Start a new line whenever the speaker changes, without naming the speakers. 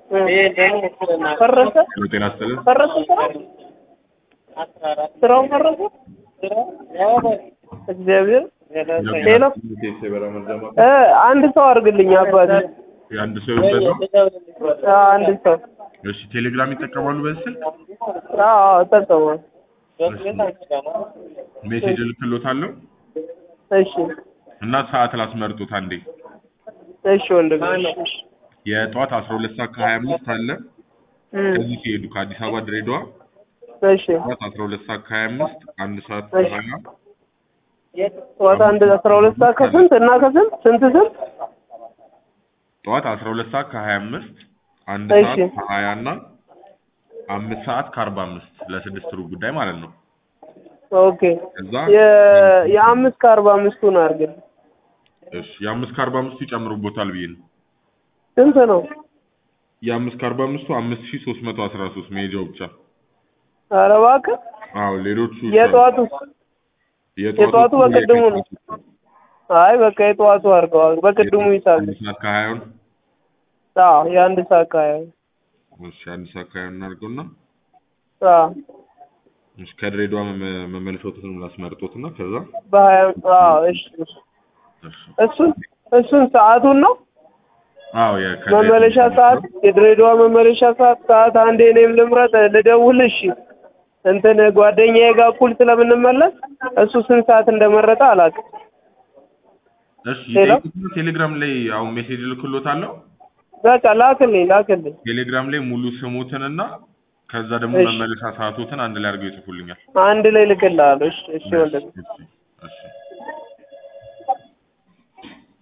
ፈረሰ
ጤና ይስጥልን።
ፈረሰ ስራው ስራው ፈረሰ። እግዚአብሔር ሌላ እ አንድ ሰው አድርግልኝ አባቴ
የአንድ ሰው ይወሰድ ነው።
አ፣ አንድ ሰው
እሺ ቴሌግራም ይጠቀማሉ በዚህ ስልክ?
አዎ አዎ እጠቀማለሁ።
ሜሴጅ እልክሎታለሁ
እሺ
እና ሰዓት ላስመርጡት አንዴ።
እሺ ወንድም እሺ
የጠዋት 12 ሰዓት ከ25 አለ
እም፣
ከዚህ ሲሄዱ ከአዲስ አበባ ድሬዳዋ
እሺ
ጠዋት 12 ሰዓት ከ25 አንድ ሰዓት
እሺ።
ከሀያ
ጠዋት አንድ አስራ ሁለት ሰዓት ከስንት እና ከስንት ስንት ስንት
ጠዋት 12 ሰዓት ከ25 አንድ
እሺ።
ሰዓት ከ20 እና አምስት ሰዓት ከ45 ለስድስት ሩብ ጉዳይ ማለት ነው።
ኦኬ
ከዛ
የ- የአምስት ከአርባ አምስቱን አድርግልኝ
እሺ የአምስት ከ45ቱ ይጨምሩቦታል ብዬ ነው።
ስንት ነው?
የአምስት ከ45ቱ 5313 መሄጃው ብቻ።
ኧረ እባክህ
አዎ ሌሎቹ
የጠዋቱ የጠዋቱ በቅድሙ ነው። አይ በቃ የጠዋቱ አድርገዋል። በቅድሙ ይሳል
አንድ ሰዓት ከሀያውን
አዎ የአንድ ሰዓት ከሀያ
እሺ አንድ ሰዓት ከሀያውን እናድርገውና
አዎ
እሺ ከድሬዳዋ መመ- መመለሻዎትን ላስመርጦትና ከዛ
በሀያ አዎ እሺ እሺ።
እሺ
እሱን እሱን ሰዓቱን ነው
አዎ የ- ከድሬዳዋ
መመለሻ ሰዓት የድሬዳዋ መመለሻ ሰዓት ሰዓት አንዴ እኔም ልምረጥ ልደውል እሺ እንትን ጓደኛዬ ጋር እኩል ስለምንመለስ እሱ ስንት ሰዓት እንደመረጠ አላውቅም
እሺ
ሌላ?
ይጠይቁትና ቴሌግራም ላይ አሁን ሜሴጅ ልክሎታለሁ።
በቃ ላክልኝ ላክልኝ
ቴሌግራም ላይ ሙሉ ስሙትንና ከዛ ደግሞ
እሺ።
መመለሻ ሰዓቶትን አንድ ላይ አድርገው ይጽፉልኛል።
አንድ ላይ ልክልሃለሁ እሺ እሺ ወንድም
እሺ እሺ